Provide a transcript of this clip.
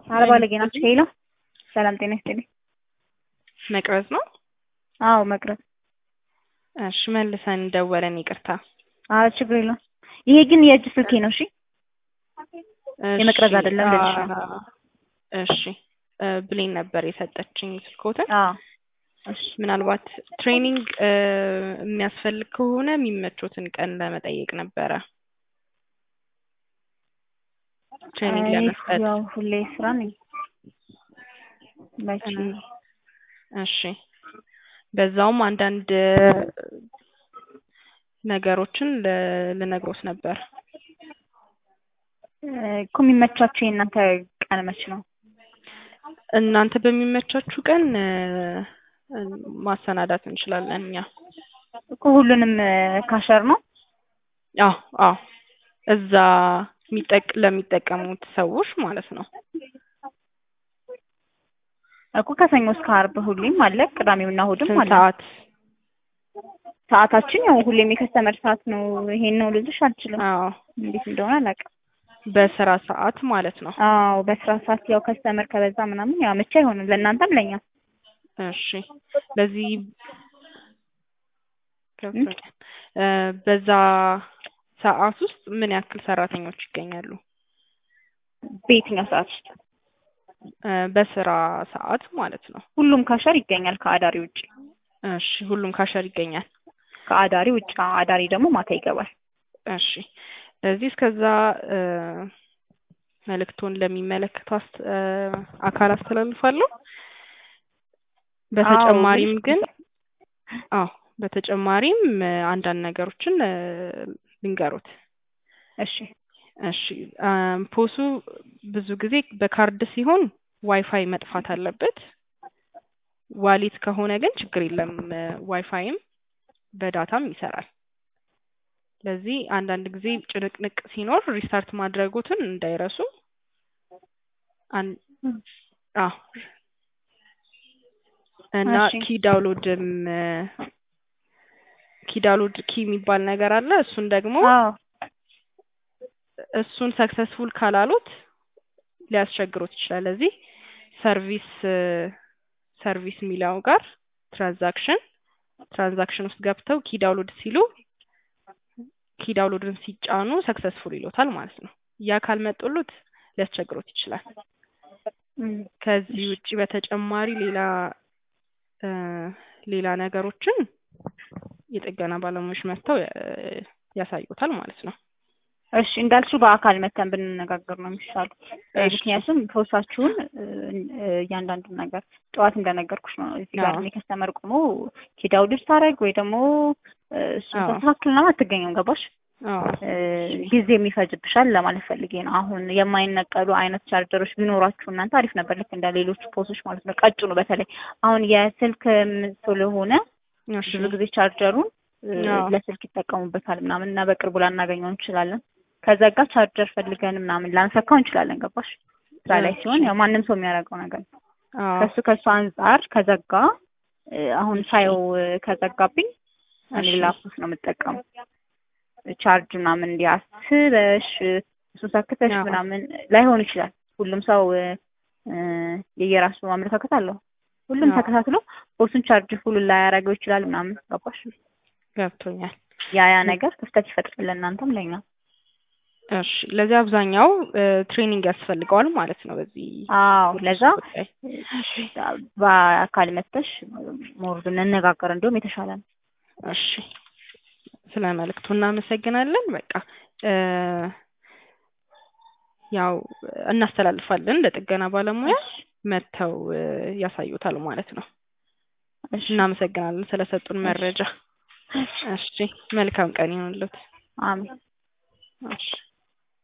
አርባ ለጌና ሄሎ፣ ሰላም ጤና ይስጥልኝ። መቅረዝ ነው? አዎ መቅረዝ። እሺ መልሰን ደወለን፣ ይቅርታ። አዎ ችግር የለውም። ይሄ ግን የእጅ ስልኬ ነው። እሺ እሺ፣ የመቅረዝ አይደለም ልልሽ ነው። አ- እሺ እ ብሌን ነበር የሰጠችኝ ስልኮትን። አዎ እሺ ምናልባት ትሬኒንግ እ የሚያስፈልግ ከሆነ የሚመቾትን ቀን ለመጠየቅ ነበረ። ትሬኒንግ እኔ ለመስጠት ያው ሁሌ ስራ ነኝ። መቼ እሺ በዛውም አንዳንድ ነገሮችን ል- ልነግሮት ነበር። እ እኮ የሚመቻቸው የእናንተ ቀን መች ነው? እናንተ በሚመቻችሁ ቀን እ እ ማሰናዳት እንችላለን እኛ። እኮ ሁሉንም እ ካሸር ነው። አዎ አዎ እዛ የሚጠቅ ለሚጠቀሙት ሰዎች ማለት ነው። እኮ ከሰኞ እስከ ዓርብ ሁሌም አለ፣ ቅዳሜውና እሑድም ስንት አለ። ሰዓት? ሰዓታችን ያው ሁሌም የከስተመር ሰዓት ነው። ይሄን ነው ልልሽ አልችልም፣ አዎ እንዴት እንደሆነ አላውቅም። በስራ ሰዓት ማለት ነው። አዎ በስራ ሰዓት ያው ከስተመር ከበዛ ምናምን ያው ምቻ አይሆንም ለእናንተም ለኛ እሺ በዚህ ገብቶኛል። እ በዛ ሰዓት ውስጥ ምን ያክል ሰራተኞች ይገኛሉ? በየትኛው ሰዓት ውስጥ እ በስራ ሰዓት ማለት ነው። ሁሉም ካሸር ይገኛል ከአዳሪ ውጭ እሺ ሁሉም ካሸር ይገኛል። ከአዳሪ ውጭ አዎ፣ አዳሪ ደግሞ ማታ ይገባል። እሺ ስለዚህ እስከዛ እ መልእክቱን ለሚመለከተው አስ- እ አካል አስተላልፋለሁ። በተጨማሪም አዎ፣ ግን አዎ በተጨማሪም እ አንዳንድ ነገሮችን እ ልንገሩት። እሺ እሺ አም ፖሱ ብዙ ጊዜ በካርድ ሲሆን ዋይፋይ መጥፋት አለበት። ዋሊት ከሆነ ግን ችግር የለም እ ዋይፋይም በዳታም ይሰራል። ስለዚህ አንዳንድ ጊዜ ጭንቅንቅ ሲኖር ሪስታርት ማድረጉትን እንዳይረሱ። አን አዎ እና እሺ። ኪ ዳውንሎድም እ ኪ ዳውንሎድ ኪ የሚባል ነገር አለ። እሱን ደግሞ አዎ እሱን ሰክሰስፉል ካላሉት ሊያስቸግሩት ይችላል። ለዚህ ሰርቪስ እ ሰርቪስ የሚለው ጋር ትራንዛክሽን ትራንዛክሽን ውስጥ ገብተው ኪ ዳውንሎድ ሲሉ ኪ ዳውንሎድን ሲጫኑ ሰክሰስፉል ይሎታል ማለት ነው። ያ ካልመጡሉት ሊያስቸግሩት ይችላል። እም፣ ከዚህ ውጪ በተጨማሪ ሌላ እ ሌላ ነገሮችን የጥገና ባለሙያዎች መጥተው እ ያሳዩታል ማለት ነው። እሺ እንዳልሽው በአካል መተን ብንነጋገር ነው የሚሻለው። እ እሺ። ምክንያቱም ፖስታችሁን እ እ እያንዳንዱን ነገር ጠዋት እንደነገርኩሽ ነው። እዚህ ጋር አዎ። እኔ ከስተመር ቆሞ ኪዳውድር ታደርግ ወይ ደግሞ እ እሱን አዎ። ተስተካክልና አትገኘም። ገባሽ? አዎ እ ጊዜ የሚፈጅብሻል ለማለት ፈልጌ ነው። አሁን የማይነቀሉ አይነት ቻርጀሮች ቢኖራችሁ እናንተ አሪፍ ነበር፣ ልክ እንደ ሌሎቹ ፖሶች ማለት ነው። ቀጭኑ በተለይ አሁን የስልክ ም- ስለሆነ እሺ ብዙ ጊዜ ቻርጀሩን እ አዎ። ለስልክ ይጠቀሙበታል ምናምን እና በቅርቡ ላናገኘው እንችላለን። ከዘጋ ቻርጀር ፈልገን ምናምን ላንሰካው እንችላለን። ገባሽ? ስራ ላይ ሲሆን ያው ማንም ሰው የሚያደርገው ነገር ነው። አዎ ከሱ ከሱ አንጻር ከዘጋ እ አሁን ሳየው እ ከዘጋብኝ እኔ እሺ። ሌላ ፖስ ነው የምጠቀመው። ቻርጅ ምናምን እንዲያስበሽ እሱን ሰክተሽ አዎ። ምናምን ላይሆን ይችላል። ሁሉም ሰው እ እ የየራሱ አመለካከት አለው። ሁሉም አዎ። ተከታትሎ ፖሱን ቻርጅ ሁሉ ላያደርገው ይችላል ምናምን ገባሽ? ገብቶኛል። ያ ያ ነገር ክፍተት ይፈጥራል ለእናንተም ለኛ። እሺ ለዚህ አብዛኛው እ ትሬኒንግ ያስፈልገዋል ማለት ነው። በዚህ አዎ ለዛ ጉዳይ በአካል መጥተሽ ሞር ብንነጋገር እንዲሁም የተሻለ ነው። እሺ ስለ መልእክቱ እናመሰግናለን። በቃ እ ያው እናስተላልፋለን ለጥገና ባለሙያ መጥተው እ ያሳዩታል ማለት ነው። እሺ እናመሰግናለን ስለሰጡን መረጃ። እሺ መልካም ቀን ይሁንልዎት። አሜን። እሺ